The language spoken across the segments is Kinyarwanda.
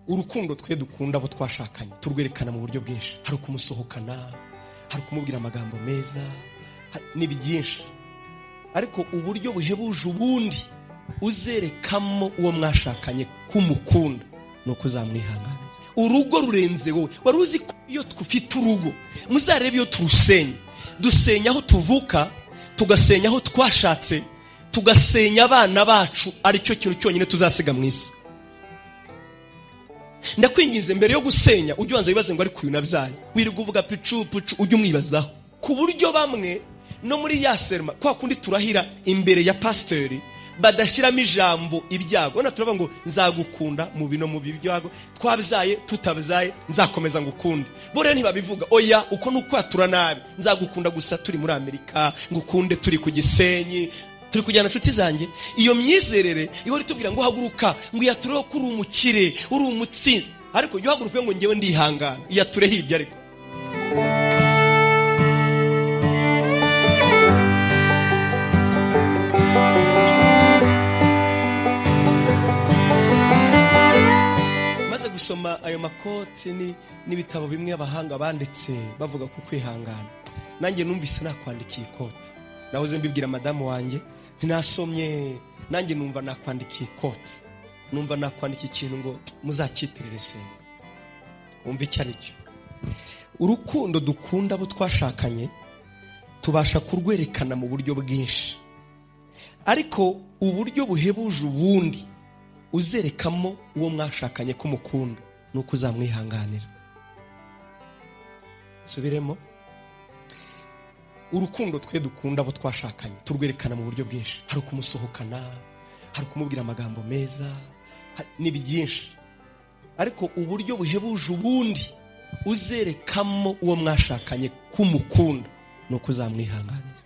urukundo twe dukunda abo twashakanye turwerekana mu buryo bwinshi hari ukumusohokana hari ukumubwira amagambo meza ha- ni byinshi ariko uburyo buhebuje ubundi uzerekamo uwo mwashakanye ko umukunda ni uko uzamwihanganira urugo rurenze wowe wari uzi ko iyo dufite urugo muzarebe iyo turusenya dusenya aho tuvuka tugasenya aho twashatse tugasenya abana bacu aricyo kintu cyonyine tuzasiga mu isi ndakwinginze mbere yo gusenya ujye ubanza wibaze ngo ariko uyu nabyaye wirirwa uvuga picu picu ujye umwibazaho ku buryo bamwe no muri ya serima kwa kundi turahira imbere ya pasiteri badashyiramo ijambo ibyago hano turavuga ngo nzagukunda mu bino mu byago twabyaye tutabyaye nzakomeza ngukunde bo rero ntibabivuga oya uko ni ukwatura nabi nzagukunda gusa turi muri amerika ngukunde turi ku gisenyi turi kujyana inshuti zanjye iyo myizerere ihora itubwira ngo haguruka ngo iyatureho ko uri umukire uri umutsinzi ariko jya uhaguruka uvuge ngo ngewe ndihangana iyature hirya ariko maze gusoma ayo makoti ni- n'ibitabo bimwe abahanga banditse bavuga ku kwihangana nanjye numvise nakwandikiye ikoti nahoze mbibwira madamu wanjye ntinasomye nanjye numva nakwandikiye ikoti numva nakwandikiye ikintu ngo muzakitirire senga wumva icyo ari cyo urukundo dukunda abo twashakanye tubasha kurwerekana mu buryo bwinshi ariko uburyo buhebuje ubundi uzerekamo uwo mwashakanye ko umukunda ni uko uzamwihanganira subiremo urukundo twe dukunda abo twashakanye turwerekana mu buryo bwinshi hari ukumusohokana hari ukumubwira amagambo meza ha- ni byinshi ariko uburyo buhebuje ubundi uzerekamo uwo mwashakanye ko umukunda ni uko uzamwihanganira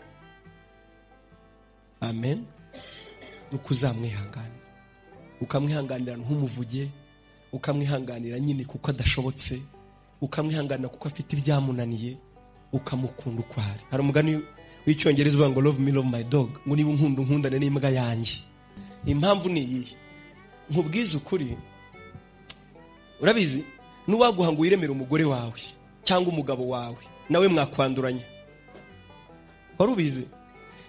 amen ni uko uzamwihanganira ukamwihanganira nk'umuvuge ukamwihanganira nyine kuko adashobotse ukamwihanganira kuko afite ibyamunaniye ukamukunda uko ari hari umugani w'icyongereza uvuga ngo love me love my dog ngo niba unkunda unkundane n'imbwa yanjye impamvu ni iyihe nkubwize ukuri urabizi n'uwaguha ngo wiremere umugore wawe cyangwa umugabo wawe nawe mwakwanduranya wari ubizi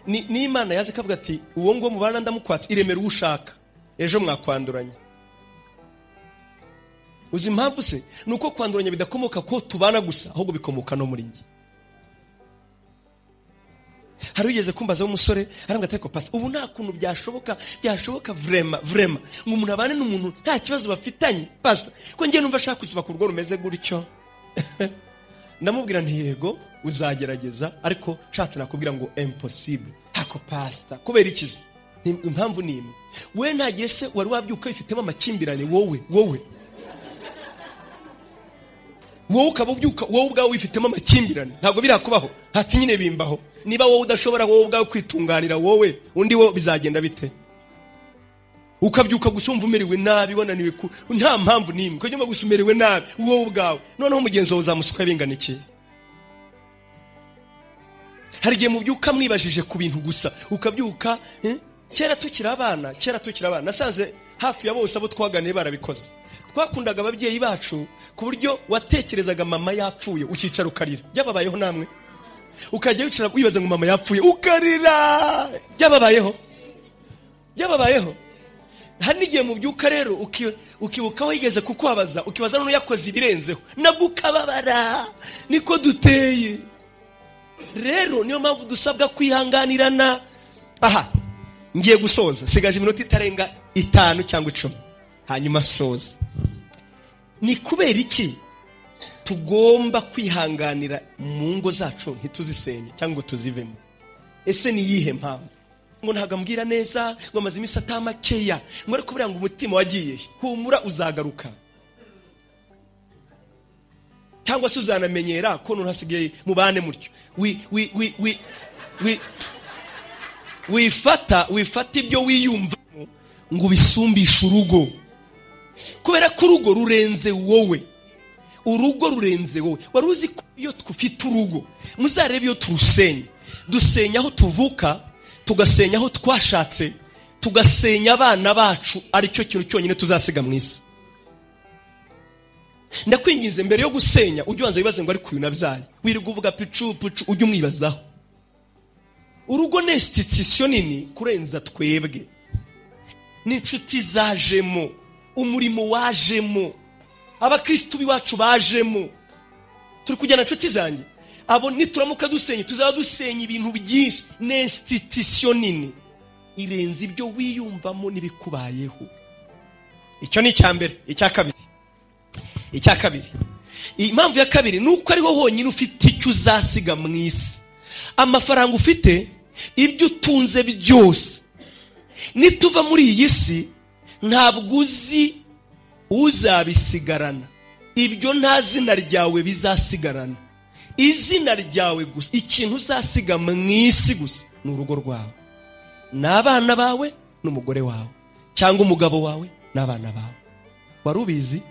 Ni- n'imana yazi kavuga ati uwo nguwo mubana ndamukwatse iremera uwo ushaka ejo mwakwanduranya uzi impamvu se ni uko kwanduranya bidakomoka ko tubana gusa ahubwo bikomoka no muri njye hari ugeze kumbazaho umusore arambwira ati ariko pasi ubu nta kuntu byashoboka byashoboka vrema vrema ngo umuntu abane n'umuntu nta kibazo bafitanye pasita ko njye numva ashaka kuziba ku rugo rumeze gutyo ndamubwira nti yego uzagerageza ariko nshatse nakubwira ngo imposible hako pasita kubera ikizi Ni- impamvu ni imwe we ntagiye se wari wabyuka wifitemo amakimbirane wowe wowe wowe ukaba ubyuka wowe ubwawe wifitemo amakimbirane ntabwo birakubaho hati nyine bimbaho niba wowe udashobora wowe ubwawe kwitunganira wowe undi wo bizagenda bite ukabyuka gusa wumva umerewe nabi wananiwe ku nta mpamvu n'imwe ukajya wumva gusa umerewe nabi wowe ubwawe noneho umugenzi wawe uzamusuka bingana iki hari igihe mubyuka mwibajije ku bintu gusa ukabyuka eh, kera tukiri abana kera tukiri abana nasanze hafi ya bose abo twaganiye barabikoze twakundaga ababyeyi bacu ku buryo watekerezaga mama yapfuye ukicara ukarira byababayeho namwe ukajya wicara wibaza ngo mama yapfuye ukarira byababayeho byababayeho hari n'igihe mubyuka rero uki- ukibuka aho yigeze kukubabaza ukibaza n'uyakoze ibirenzeho nabwo ukababara niko duteye rero niyo mpamvu dusabwa kwihanganirana aha ngiye gusoza sigaje iminota itarenga itanu cyangwa icumi hanyuma soza ni kubera iki tugomba kwihanganira mu ngo zacu ntituzisenye cyangwa ngo tuzivemo ese ni iyihe mpamvu ngo ntabwo ambwira neza ngo amaze iminsi atamakeya ngo ariko buriya ngo umutima wagiye he? humura uzagaruka cyangwa se uzanamenyera ko nuntu hasigaye mubane mutyo wi wi wi wi wi wifata wifata ibyo wiyumvamo ngo ubisumbishe urugo kubera ko urugo rurenze wowe urugo rurenze wowe wari uzi ko iyo dufite urugo muzarebe iyo turusenya dusenya aho tuvuka tugasenya aho twashatse tugasenya abana bacu aricyo kintu cyonyine tuzasiga mu isi ndakwinginze mbere yo gusenya ujye ubanza wibaze ngo ariko uyu nabyaye wirirwa uvuga picu picu ujye umwibazaho urugo ni institusiyo nini kurenza twebwe n'inshuti zajemo umurimo wajemo abakirisitu b'iwacu bajemo turi kujyana inshuti zanjye abo nituramuka dusenye tuzaba dusenya ibintu byinshi ni institusiyo nini irenze ibyo wiyumvamo n'ibikubayeho icyo ni icya mbere icya kabiri icya kabiri impamvu ya kabiri ni uko ariho honyine ufite icyo uzasiga mu isi amafaranga ufite ibyo utunze byose nituva muri iyi si ntabwo uzi uzabisigarana ibyo nta zina ryawe bizasigarana izina ryawe gusa ikintu uzasiga mu isi gusa ni urugo rwawe ni abana bawe n'umugore wawe cyangwa umugabo wawe n'abana bawe wari ubizi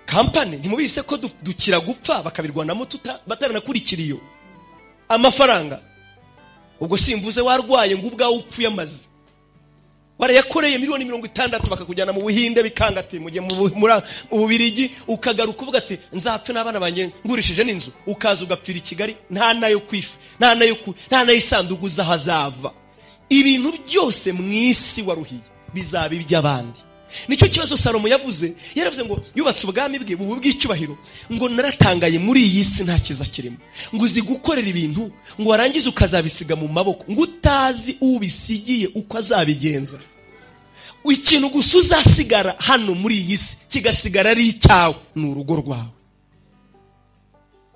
kampani ntimubise ko dukira gupfa bakabirwanamo bataranakurikiye iyo amafaranga ubwo simvuze warwaye ngo ubwawe upfuye amaze barayakoreye miliyoni mirongo itandatu bakakujyana mu buhinde bikanga ati mujye mu bubirigi ukagaruka uvuga ati nzapfe n'abana banjye ngurishije n'inzu ukaza ugapfira i kigali nta nayo kwifa nta nayo nta nayo isanduku z'ahazava ibintu byose mu isi waruhiye bizaba iby'abandi nicyo kibazo salomo yavuze yaravuze ngo yubatse ubwami bwe bubu bw'icyubahiro ngo naratangaye muri iyi si nta kiza kirimo ngo uzi gukorera ibintu ngo warangize ukazabisiga mu maboko ngo utazi ubisigiye uko azabigenza ikintu gusa uzasigara hano muri iyi si kigasigara ari icyawe ni urugo rwawe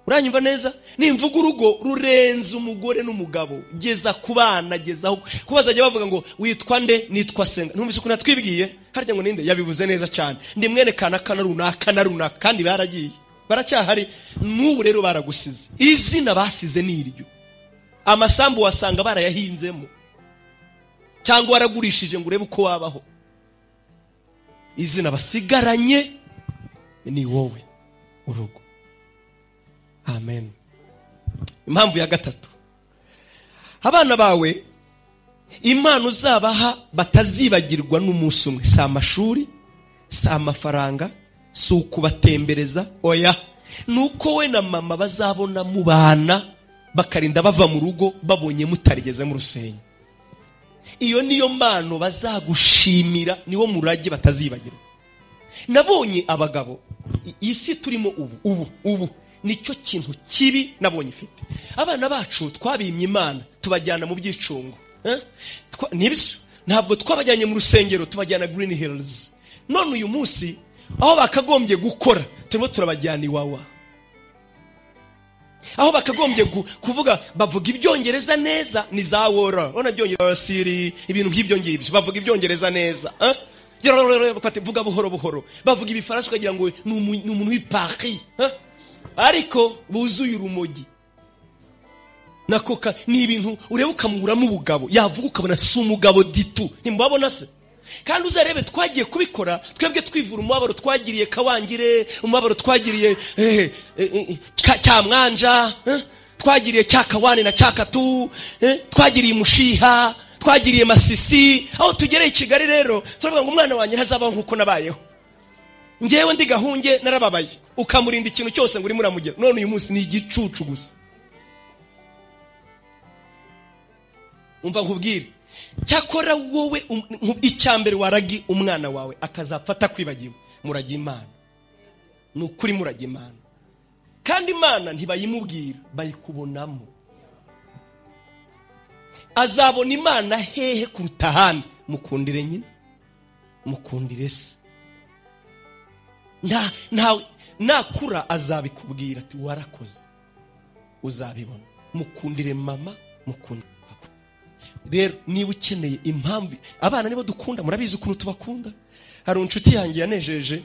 uranyumva neza nimvuga urugo rurenze umugore n'umugabo geza ku bana aho kuba bazajya bavuga ngo witwa nde nitwa senga ntumvise ukuntu natwibwiye harya ngo ninde yabivuze neza cyane ndi mwene kana runaka na runaka kandi baragiye baracyahari n'ubu rero baragusize izina basize ni iryo amasambu wasanga barayahinzemo cyangwa waragurishije ngo urebe uko wabaho izina basigaranye ni wowe urugo amen impamvu ya gatatu abana bawe impano uzabaha batazibagirwa n'umunsi umwe si amashuri si amafaranga si ukubatembereza oya ni uko we na mama bazabona mubana bakarinda bava mu rugo babonye mutarigeze mu rusenyi iyo niyo mpano bazagushimira niwo murage batazibagirwa nabonye abagabo isi turimo ubu ubu ubu nicyo kintu kibi nabonye ifite abana bacu twabimye imana tubajyana mu byicungo nibyo ntabwo twabajyanye mu rusengero tubajyana green hills none uyu munsi aho bakagombye gukora turimo turabajyana iwawa aho bakagombye kuvuga bavuga ibyongereza neza ni za wora urabona byongereza siri ibintu nk'ibyo ngibyo bavuga ibyongereza neza vuga buhoro buhoro bavuga ibifaransa ukagira ngo ni umuntu w'ipaki ariko buzuye urumogi na koka ni ibintu ureba ukamuramo ubugabo yavuga ukabona si umugabo ditu ntimubabona se kandi uzarebe twagiye kubikora twebwe twivura umubabaro twagiriye kawangire umubabaro twagiriye cyamwanja twagiriye cyakawane na cyakatu twagiriye umushiha twagiriye masisi aho tugereye i kigali rero turavuga ngo umwana wanjye ntazabaho nk'uko nabayeho ngewe ndi gahunge narababaye ukamurinda ikintu cyose ngo urimo uramugera none uyu munsi ni igicucu gusa umva nkubwire cyakora wowe icya mbere waragi umwana wawe akazapfata kwibagiwe murage imana ni ukuri murage imana kandi imana ntibayimubwira bayikubonamo azabona imana hehe kuruta ahandi mukundire nyine mukundire se nakura azabikubwira ati warakoze uzabibona mukundire mama mukundire papa rero niba ukeneye impamvu abana nibo dukunda murabizi ukuntu tubakunda hari inshuti yanjye yanejeje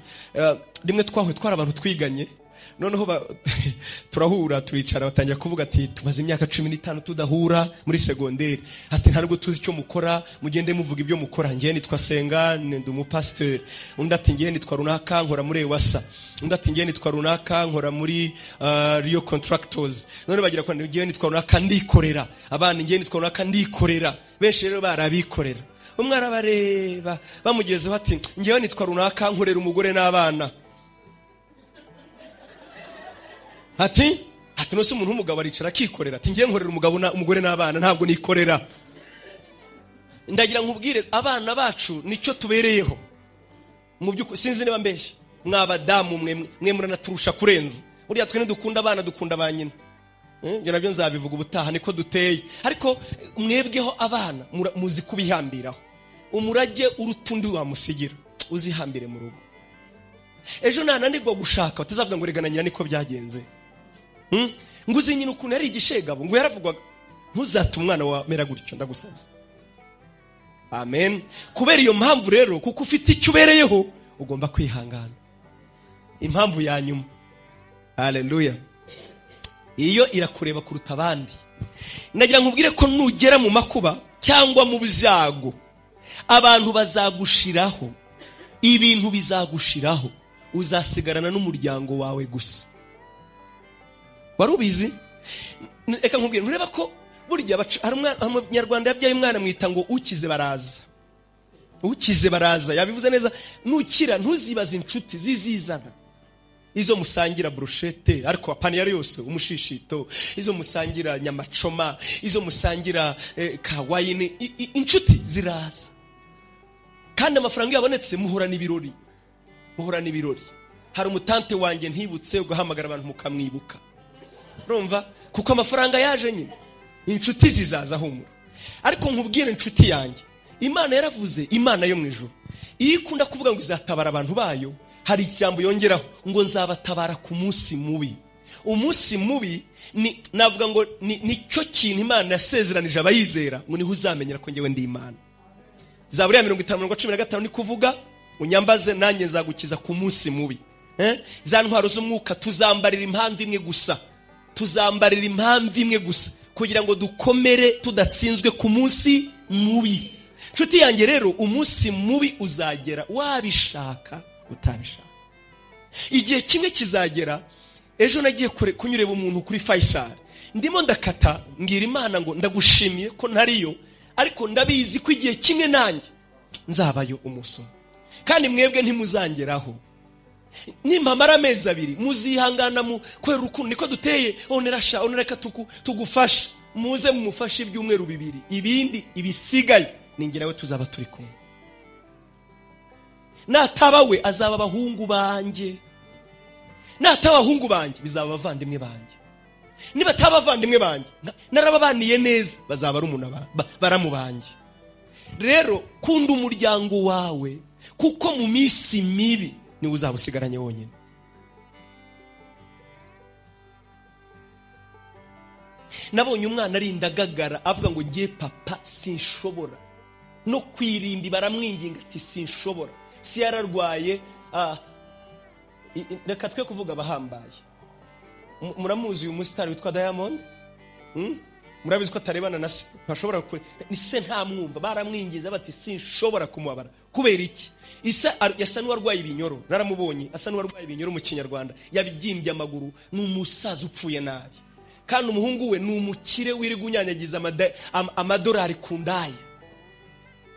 rimwe twahuye twari abantu twiganye noneho turahura turicara batangira kuvuga ati tumaze imyaka cumi n'itanu tudahura muri segonderi ati ntabwo tuzi icyo mukora mugende muvuga ibyo mukora ngewe nitwa senga ndi umupasiteri undi ati ngewe nitwa runaka nkora muri ewasa undi ati ngewe nitwa runaka nkora muri riyo contractors none bagira ngo ngewe nitwa runaka ndikorera abana ngewe nitwa runaka ndikorera benshi rero barabikorera umwe arabareba bamugezeho ati ngewe nitwa runaka nkorera umugore n'abana ati ati nose umuntu w'umugabo aricara akikorera ati ngiye nkorera umugabo na- umugore n'abana ntabwo nikorera ndagira nkubwire abana bacu nicyo tubereyeho mu by'ukuri sinzi niba mbeshya mwabadamu mwe mwe muranaturusha kurenza buriya twe ntidukunda abana dukunda ba nyina Eh, ibyo nabyo nzabivuga ubutaha niko duteye ariko mwebweho abana mura- muzi kubihambiraho umurage uruta undi wamusigira uzihambire mu rugo ejo nananirwa gushaka batazavuga ngo rega na nyina niko byagenze Hmm? ngo uzi nyina ukuntu yari igishegabo ngo yaravugwaga ntuzate umwana wamera gutyo ndagusabye amen kubera iyo mpamvu rero kuko ufite icyo ubereyeho ugomba kwihangana impamvu ya nyuma haleluya iyo irakureba kuruta abandi nagira nkubwire ko nugera mu makuba cyangwa mu byago abantu bazagushiraho ibintu bizagushiraho uzasigarana n'umuryango wawe gusa wari ubizi N- reka nkubwire ntureba ko burya baca- hari umwana- hari umunyarwanda yabyaye umwana amwita ngo ukize baraza ukize baraza yabivuze neza nukira ntuzibaze inshuti zizizana izo musangira burushete ariko apaniyari yose umushishito izo musangira nyamacoma izo musangira eh, kawayini I- i- inshuti ziraza kandi amafaranga iyo abonetse muhorana ibirori muhorana ibirori hari umutante wanjye ntibutse ugahamagara abantu mukamwibuka urumva kuko amafaranga yaje nyine inshuti zizaza humura ariko nkubwire inshuti yanjye imana yaravuze imana yo mu ijoro iyo ikunda kuvuga ngo izatabara abantu bayo hari ijambo yongeraho ngo nzabatabara ku munsi mubi umunsi mubi ni navuga ngo ni- nicyo kintu imana yasezeranije abayizera ngo niho uzamenyera ko ngewe ndi imana zaburiya mirongo itanu mirongo cumi na gatanu ni kuvuga unyambaze nanjye nzagukiza ku munsi mubi Eh? za ntwaro z'umwuka tuzambarira impamvu imwe gusa tuzambarira impamvu imwe gusa kugira ngo dukomere tudatsinzwe ku munsi mubi nshuti yanjye rero umunsi mubi uzagera wabishaka utabishaka igihe kimwe kizagera ejo nagiye kure- kunyureba umuntu kuri fayisari ndimo ndakata mbwira imana ngo ndagushimiye ko ntariyo ariko ndabizi ko igihe kimwe nanjye nzabayo umusoro kandi mwebwe ntimuzangeraho nimpamara amezi abiri muzihangana mu kubera urukundo niko duteye onerasha onereka tuku- tugufasha muze mumufashe ibyumweru bibiri ibindi ibisigaye ni njye nawe tuzaba turi kumwe nataba we azaba abahungu banjye nataba abahungu banjye bizaba abavandimwe banjye niba ataba abavandimwe banjye na- narababaniye neza bazaba ari umuntu aba- ba- baramu banjye rero kunda umuryango wawe kuko mu minsi mibi niwe uzaba usigaranye wonyine nabonye umwana arinda agagara avuga ngo ngiye papa sinshobora no kwirimbi baramwinginga ati sinshobora si yararwaye ah, i- i- reka twe kuvuga abahambaye Mu- muramuzi uyu musitari witwa diamond Hmm? murabizi ko atarebana na se ntashobora kure ni se ntamwumva baramwingiza bati sinshobora kumubabara kubera iki isa ar- yasa n'uwarwaye ibinyoro naramubonye asa n'uwarwaye ibinyoro mu kinyarwanda yabibyimbye amaguru ni umusaza upfuye nabi kandi umuhungu we ni umukire wirirwa unyanyagiza amada- am- amadolari ku ndaya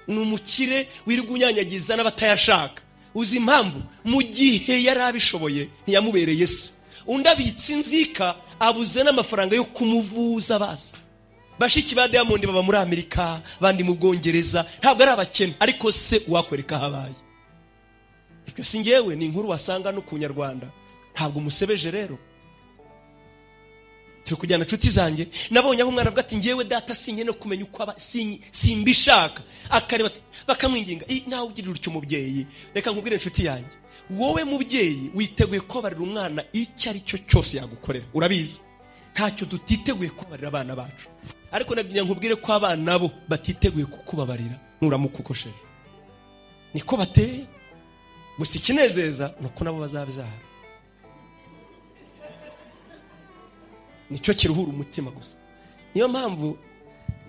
ni umukire wirirwa unyanyagiza n'abatayashaka uzi impamvu mu gihe yari abishoboye ntiyamubereye se undi abitse inzika abuze n'amafaranga yo kumuvuza basi bashiki ba diamond baba muri amerika abandi mu bwongereza ntabwo ari abakene ariko se uwakwereka habaye ibyo si ngewe ni inkuru wasanga no ku nyarwanda ntabwo umusebeje rero turi kujyana inshuti zanjye nabonye aho umwana avuga ati ngewe data sinye no kumenya uko aba sin- simbishaka akareba ati- bakamwinginga "Ih, nawe ugirira utyo umubyeyi reka nkubwire inshuti yanjye wowe mubyeyi witeguye kubabarira umwana icyo ari cyo cyose yagukorera urabizi ntacyo tutiteguye kubabarira abana bacu ariko nagira nkubwire ko abana bo batiteguye kukubabarira nuramukukosheje niko bateye gusa ikinezeza ni uko nabo bazabyara nicyo kiruhura umutima gusa niyo mpamvu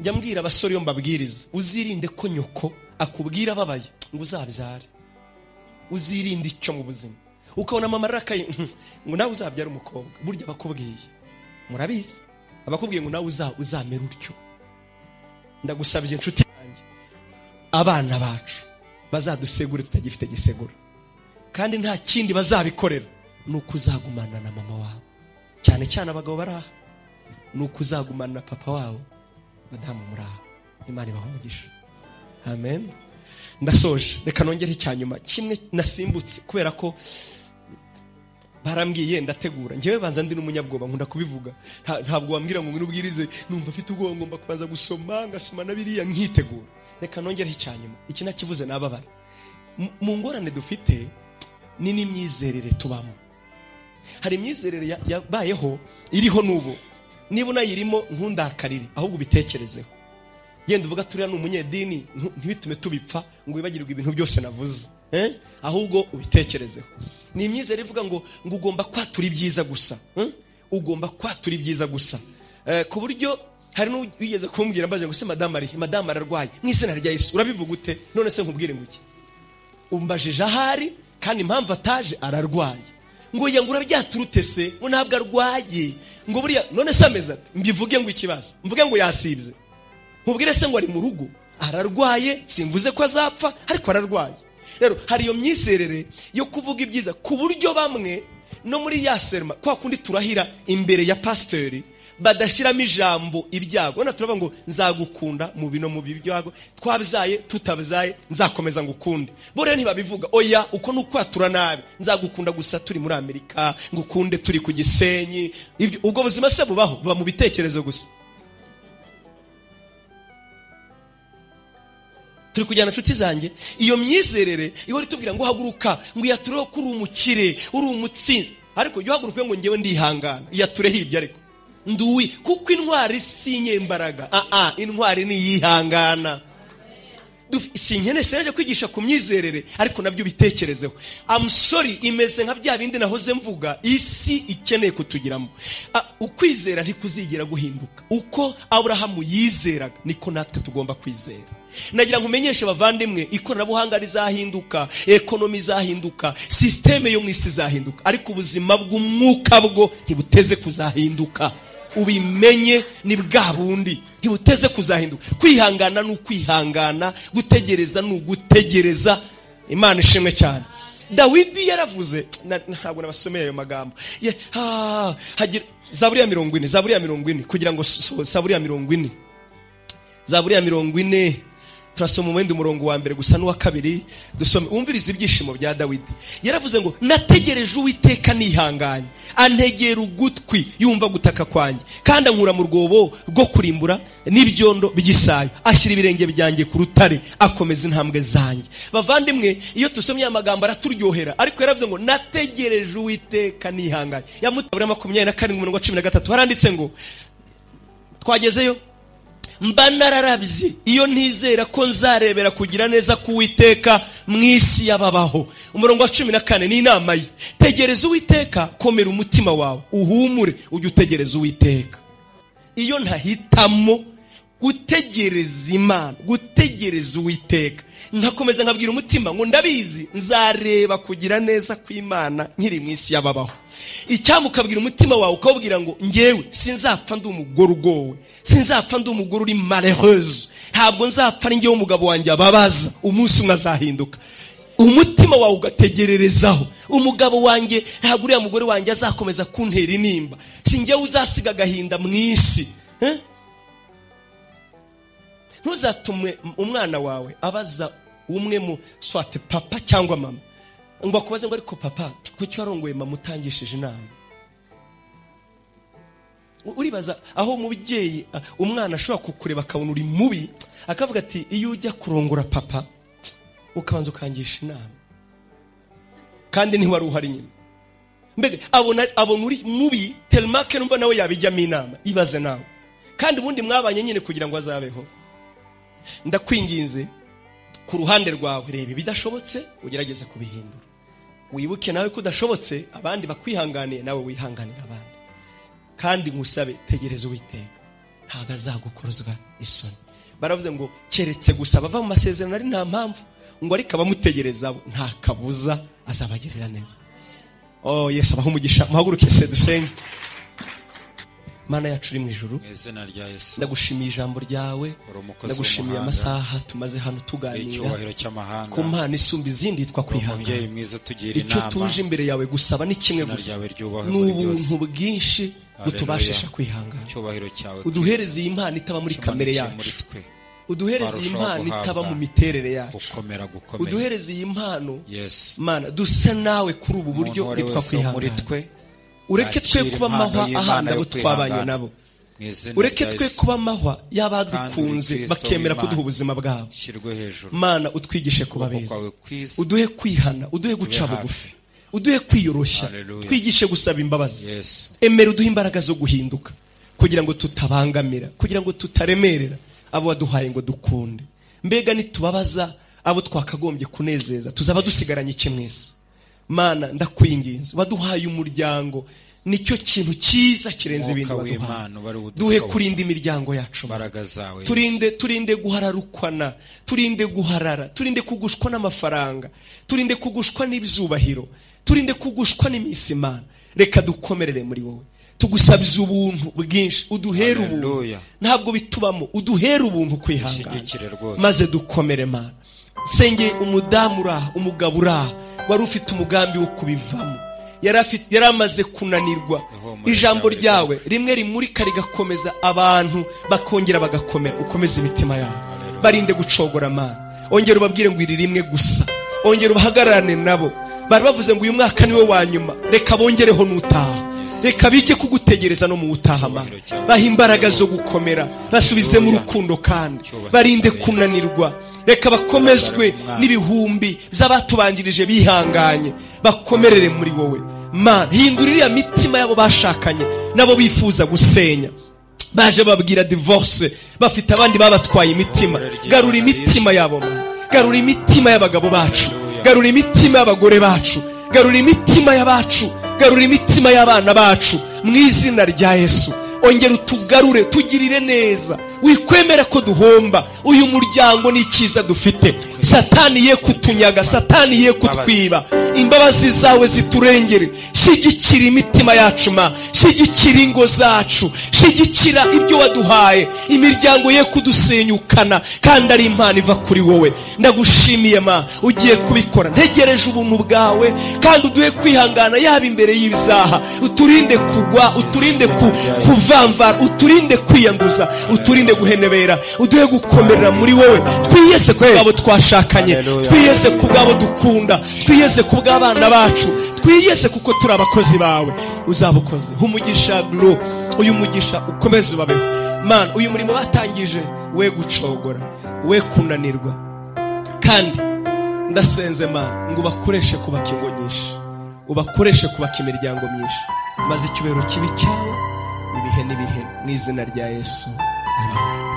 njya mbwira abasore iyo mbabwiriza uzirinde ko nyoko akubwira ababaye ngo uzabyare uzirinde icyo mu buzima ukabona mama arakaye ngo nawe uzabyare umukobwa burya abakubwiye murabizi abakubwiye ngo nawe uza- uzamera utyo ndagusabye inshuti yanjye abana bacu bazadusegure tutagifite gisegura kandi nta kindi bazabikorera ni uko uzagumana na mama wawe cyane cyane abagabo bari aha ni ukuzagumana papa wabo madamu muri aha imana ibaha umugisha amen ndasoje reka nongere icyanyuma kimwe nasimbutse kubera ko barambwiye ndategura ngewe banza ndi n'umunyabwoba nkunda kubivuga Nta- ntabwo wambwira ngo ngwino ubwirize numva afite ubwoba ngomba kubanza gusoma ngasoma na biriya nkitegura reka nongere icyanyuma iki nakivuze n'ababara mu ngorane dufite ni n'imyizerere tubamo hari imyizerere ya- yabayeho iriho n'ubu niba unayirimo ntundakarire ahubwo ubitekerezeho yenda uvuga turiya ni umunyedini ntu- ntibitume tubipfa ngo wibagirwe ibintu byose navuze eh? ahubwo ubitekerezeho ni imyizere ivuga ngo ngo ugomba kwatura ibyiza gusa eh? ugomba kwatura ibyiza gusa Eh, ku buryo hari n'uwigeze kumbwira mbaje ngo se madamu arihe madamu ararwaye mu izina rya yesu urabivuga ute none se nkubwire ngo iki umbajije ahari kandi impamvu ataje ararwaye ngo yangu urabyaturute se ngo ntabwo arwaye ngo buriya none se ameze ate mbivuge ngo ikibazo mvuge ngo yasibye nkubwire se ngo ari mu rugo ararwaye simvuze ko azapfa ariko ararwaye rero hari iyo myizerere yo kuvuga ibyiza ku buryo bamwe no muri ya serma kwa kundi turahira imbere ya pasiteri badashyiramo ijambo ibyago urabona turavuga ngo nzagukunda mu bino mu byago twabyaye tutabyaye nzakomeza ngukunde bo rero ntibabivuga oya uko ni ukwatura nabi nzagukunda gusa turi muri amerika ngukunde turi ku gisenyi Ibyo- ubwo buzima se bubaho buba mu bitekerezo gusa turi kujyana inshuti zanjye iyo myizerere ihora itubwira ngo haguruka ngo iyatureho ko uri umukire uri umutsinzi ariko jya uhaguruka ngo ngewe ndihangana iyatureho ibyo ariko nduwi kuko intwari si inyembaraga aa intwari ni iyihangana Duf- si nkene sinaje kwigisha ku myizerere ariko nabyo ubitekerezeho amusori imeze nka bya bindi nahoze mvuga isi ikeneye kutugiramo A- ukwizera ntikuzigera guhinduka uko aburahamu yizeraga niko natwe tugomba kwizera nagira ngo umenyeshe abavandimwe ikoranabuhanga rizahinduka ekonomi izahinduka sisiteme yo mu isi izahinduka ariko ubuzima bw'umwuka bwo ntibuteze kuzahinduka ubimenye ni bwa bundi ntibuteze kuzahinduka kwihangana ni ukwihangana gutegereza ni ugutegereza imana ishimwe cyane dawidi yaravuze na- ntabwo nabasomeye ayo magambo Ye- ah, hagira- zaburi ya mirongo ine zaburi ya mirongo ine kugira ngo so- zaburi ya mirongo ine zaburi ya mirongo ine turasoma uwenda umurongo wa mbere gusa n'uwa kabiri dusome wumviriza ibyishimo bya dawidi yaravuze ngo nategereje uwiteka nihanganye antegera ugutwi yumva gutaka kwanjye kandi ankura mu rwobo rwo kurimbura n'ibyondo by'isayo ashyira ibirenge byanjye ku rutare akomeza intambwe zanjye bavandimwe iyo dusomye aya magambo araturyohera ariko yaravuze ngo nategereje uwiteka nihanganye yamutabura makumyabiri na karindwi umurongo wa cumi na gatatu haranditse ngo twagezeyo mba nararabye iyo ntizera ko nzarebera kugira neza k'uwiteka mu isi y'ababaho umurongo wa cumi na kane ni inama ye tegereza uwiteka komera umutima wawe uhumure ujye utegereza uwiteka iyo ntahitamo gutegereza imana gutegereza uwiteka nkakomeza nkabwira umutima ngo ndabizi nzareba kugira neza kw'imana nkiri mu isi y'ababaho icyampa ukabwira umutima wawe ukawubwira ngo ngewe sinzapfa ndi umugore ugowe sinzapfa ndi umugore uri mareheuse ntabwo nzapfa ari ngewe umugabo wanjye ababaza umunsi umwe azahinduka umutima wawe ugategererezaho umugabo wanjye ntabwo uriya mugore wanjye azakomeza kuntera intimba si njyewe uzasiga agahinda mu isi eh? ntuzatume umwana wawe abaza umwe mu swate papa cyangwa mama ngo akubaze ngo ariko papa kuki warongoye mama utangishije inama U- uribaza aho umubyeyi ah, umwana ashobora kukureba akabona uri mubi akavuga ati iyo ujya kurongora papa ukabanza ukangisha inama kandi ntiwari uhari nyine mbega abona abona uri mubi telemake numva nawe yabijyamo inama ibaze nawe kandi ubundi mwabanye nyine kugira ngo azabeho ndakwinginze ku ruhande rwawe reba ibidashobotse ugerageze kubihindura wibuke nawe ko udashobotse abandi bakwihanganiye nawe wihanganira abandi kandi nkusabe tegereza uwiteka ntabwo azagukorozwa isoni baravuze ngo keretse gusa bava mu masezerano ari nta mpamvu ngo ariko abamutegereza bo nta kabuza azabagirira neza oh yesu abaha umugisha muhaguruke se dusenye mana yacu uri mu ijuru mu izina rya yesu ndagushimiye ijambo ryawe Uri umukozi ndagushimiye w'umuhanga. amasaha tumaze hano tuganira icyubahiro cy'amahanga ku mpano isumba izindi yitwa kwihanga umubyeyi mwiza tugira icyo inama tuje imbere yawe gusaba ni kimwe Izina gusa ryawe ryubahwe ni muri ubuntu bwinshi Haleluya. butubashisha kwihangana icyubahiro cyawe uduhereze iyi mpano itaba muri Kristo, kamere kimanutse muri yacu twe uduhereze iyi Barushaho mpano itaba guhabwa mu miterere yacu gukomera gukomera uduhereze iyi mpano yesu mana dusa nawe kuri ubu buryo Umuntu uwo ari yitwa wese wo muri kwihangana twe ureke twe yakira kuba impano amahwa y'Imana ahandi yo abo twabanye kwihangana. nabo mu izina ureke rya twe Yesu, kuba amahwa Kandi y'abadukunze Kristo bakemera w'Imana. kuduha ubuzima bwabo ushyirwe hejuru mana utwigishe kuba ukuboko beza kwawe kwiza uduhe kwihana uduhe guca hafi. bugufi uduhe kwiyoroshya Haleluya. twigishe gusaba imbabazi yesu emera uduhe imbaraga zo guhinduka kugira ngo tutabangamira kugira ngo tutaremerera abo waduhaye ngo dukunde mbega nitubabaza abo twakagombye kunezeza tuzaba dusigaranye iki mwese mana ndakwinginze waduhaye umuryango nicyo kintu cyiza kirenze ibindi Mwuka waduhaye w'Imana ubari budutoboze. duhe kurinda imiryango yacu Mana. imbaraga zawe Yesu. turinde turinde guhararukwana turinde guharara turinde kugushwa n'amafaranga turinde kugushwa n'ibyubahiro turinde kugushwa n'iminsi mana reka dukomerere muri wowe tugusabiza ubuntu bwinshi uduhere ubuntu Hallelujah. ntabwo bitubamo uduhere ubuntu Unshyigikire kwihangana rwose. maze dukomere mana senge umudamu uri aha umugabo uri aha wari ufite umugambi wo kubivamo yari afite- yari amaze kunanirwa Ihumure ijambo ryawe ryawe rimwe rimurika rigakomeza abantu bakongera bagakomera ukomeze imitima yabo barinde gucogora amana ongera ubabwire ngo iri rimwe gusa ongera ubahagararane nabo bari bavuze ngo uyu mwaka niwe wa nyuma reka bongereho n'utaha reka bige kugutegereza no mu wutaha amana Icyubahiro cyawe. baha imbaraga zo gukomera basubizemo Haleluya. urukundo kandi Icyubahiro barinde cyawe, Yesu. kunanirwa reka bakomezwe Imbaraga y'Umwami. n'ibi ibihumbi z'abatubanjirije bihanganye bakomerere muri wowe mana hindura iriya mitima y'abo bashakanye n'abo bifuza gusenya baje babwira divorce bafite abandi babatwaye imitima garura imitima yabo mana garura imitima y'abagabo bacu garura imitima y'abagore bacu garura imitima y'abacu garura imitima y'abana bacu mu izina rya yesu ongera utugarure tugirire neza wikwemera ko duhomba uyu muryango ni icyiza dufite satani ye kutunyaga satani ye kutwiba imbabazi zawe ziturengere shyigikira imitima yacu ma shyigikira ingo zacu shyigikira ibyo waduhaye imiryango ye kudusenyukana kandi ari impano iva kuri wowe ndagushimiye ma ugiye kubikora ntegereje ubuntu bwawe kandi uduhe kwihangana yaba imbere y'ibizaha uturinde kugwa uturinde ku, kuvamvara uturinde kwiyanduza uturinde guhenebera uduhe gukomerera muri wowe twiyese ku bwabo twashakanye Hallelujah. twiyese ku bwabo dukunda twiyese ku bw'abana bacu twiyese kuko turi abakozi bawe uzabukoze umugisha glo uyu mugisha ukomeze ubabeho man uyu murimo batangije we gucogora we kunanirwa kandi ndasenze mana ngo ubakoreshe kubaka ingo nyinshi ubakoreshe kubaka imiryango myinshi maze icyubahiro kibi cyawe ibihe n'ibihe mu izina rya yesu amen